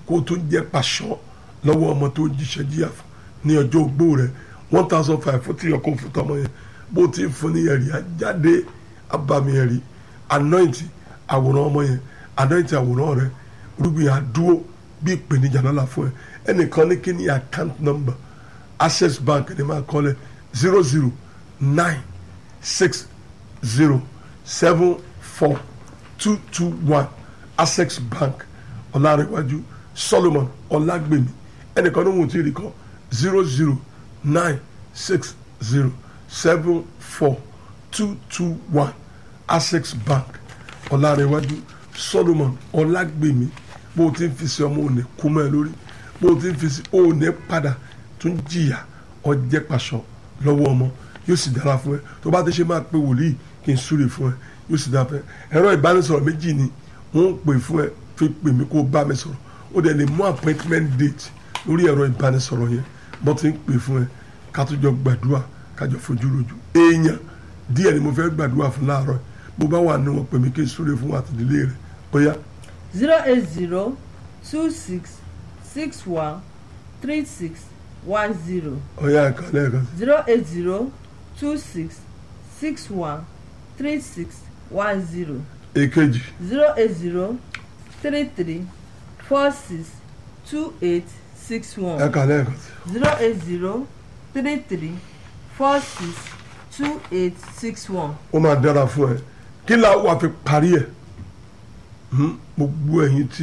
kó o tún jẹ́ pàṣọ lọ́wọ́ ọmọ tó jíṣẹ́ jíyà fún ní ọjọ́ ogbó rẹ̀ one thousand five fún tíyọ̀ kó fún tọmọ yẹn bó ti fún ní ẹ̀rí ajáde abàmì ẹ̀rí anoint àwòrán ọmọ yẹn anoint àwòrán rẹ̀ rúgbìn àdúró bí ìpèníjà lọ́la fún ẹ ẹnìkan ní kí ni account number access bank ni máa kọ́lẹ̀ zero zero nine six zero seven four two two one access bank ọ̀làrẹ̀wájú solomon ọ̀làgbèmí ẹnìkan ní wọn ò tí ì rí kọ́ zero zero nine six zero seven four two two one access bank ọ̀làrẹ̀wájú solomon ọ̀làgbèmí bó o ti ń fi sí ọmọ òní kú mọ́ ẹ lórí bó o ti ń fi sí òní padà tún jìyà ọjẹ́ pàṣọ lọ́wọ́ ọmọ yóò sì dára fún ẹ tó bá ti ṣe máa pe wòlíì kí n súre fún ẹ yóò sì dára fún ẹ ẹ̀rọ ìbánisọ̀rọ̀ méjì ni wọ́n ń pè fún ẹ fi pè mí kó o bá mi sọ̀rọ̀ ó dẹ̀ lè mú appointment date lórí ẹ̀rọ ìbánisọ̀rọ̀ yẹn bó ti ń pè fún ẹ ká tó jọ gbàdúrà ká jọ fojú rojú èèyàn díẹ̀ ni mo fẹ́ gbàdúrà fún láàárọ̀ bó bá wà ní wọn pè mí kí n súre fún àtìdílé rẹ bóyá zero eight zero two six six one three six one zero ọ̀yá ẹ̀ka lẹ́ẹ̀kan sí. zero eight zero two six six one three six one zero èkejì zero eight zero three three four six two eight six one ẹ̀ka lẹ́ẹ̀kan sí. zero eight zero three three four six two eight six one. ó máa dára fún ẹ kí la wà fi parí ẹ Hmm, gbogbo ẹ̀yin tí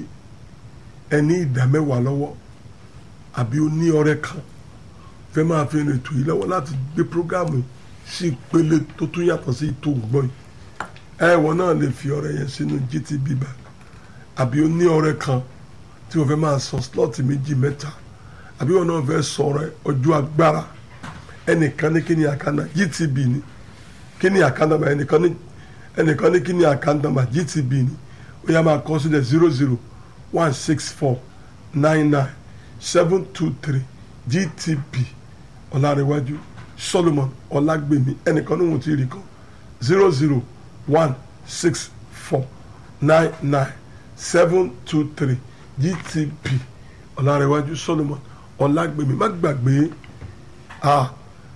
ẹ ní ìdá mẹ́wàá lọ́wọ́ àbí ó ní ọrẹ kan fẹ́ máa fi rìn ètò yìí lọ́wọ́ láti gbé prógámù yìí sí ìpele tó tún yàtọ̀ sí ètò ògbọ́n yìí ẹ̀wọ̀n náà lè fi ọrẹ yẹn sínú GTB bank àbí ó ní ọrẹ kan tí wọ́n fẹ́ máa sọ slọ́ọ̀tì méjì mẹ́ta àbí wọ́n náà fẹ́ sọ ọrẹ ọjọ́ agbára ẹnìkan ní kí ni àkànnà GTB ni kí ni àkànnà ẹnìkan ní ẹnìkan ní kí ni àkànnà GTB ni ó yá máa kọ sílẹ̀ zero zero one six four nine nine seven two three GTB ọ̀làrẹ̀wájú Solomon ọ̀làgbèmí ẹnìkan ní wọn ti rí kan zero zero one six four nine nine seven two three GTB ọ̀làrẹ̀wájú Solomon ọ̀làgbèmí má gbàgbé ah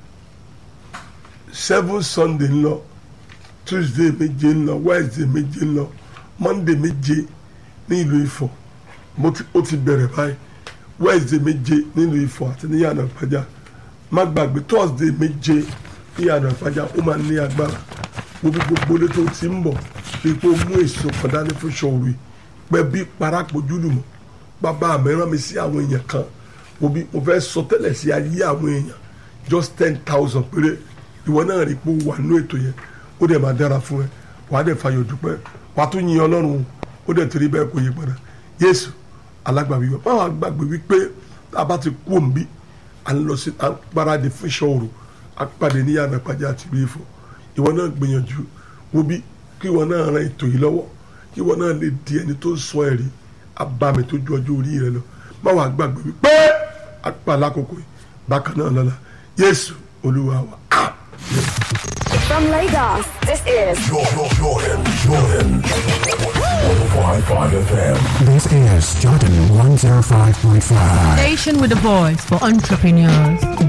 seven Sunday ńlọ Tuesday méje ńlọ Wednesday méje ńlọ monday méje ní ìlú ifọ̀ mo ti ó ti bẹ̀rẹ̀ báyìí wednesday méje nílùú ifọ̀ àti ní yàrá ìpájà má gbàgbé thursday méje ní yàrá ìpájà ó máa ní agbára gbogbo gbogbo lé tó ti ń bọ̀ fi pé ó mú èso kan dání fún ṣọ́ọ̀rù pẹ́ bí parapọ̀jù lùmọ̀ bàbá mi rán mi sí àwọn èèyàn kan mo bí mo fẹ́ sọ tẹ́lẹ̀ sí ayé àwọn èèyàn just ten thousand péré ìwọ náà rí pé ó wà nínú ètò yẹn ó dẹ̀ máa dára fún ẹ wàá dẹ̀ fàyọ̀ dúpẹ́ wàá tún yin ọlọ́run ó dẹ̀ torí bẹ́ẹ̀ kò yí padà yéésù alágbàwí wa báwa gbàgbé wípé a bá ti kú òǹbí à ń lọ sí à ń paradì fún ìṣòro àpàdé ní yàrá ìpàdé àti ìlú Ifọ̀ ìwọ náà gbìyànjú wo bí kí ìwọ náà ran ètò yìí lọ́wọ́ kí ìwọ náà lè di ẹni tó sọ ẹ̀rí abàmì tó ju ọjọ́ orí rẹ lọ báwa gbàgbé wípé apá alákòókò yìí bákan náà lọ́la yéésù olúwa wa amen. From Lagos, this is Jordan, Jordan, Jordan. 105.5 FM. This is Jordan 105.5. Station with a voice for entrepreneurs.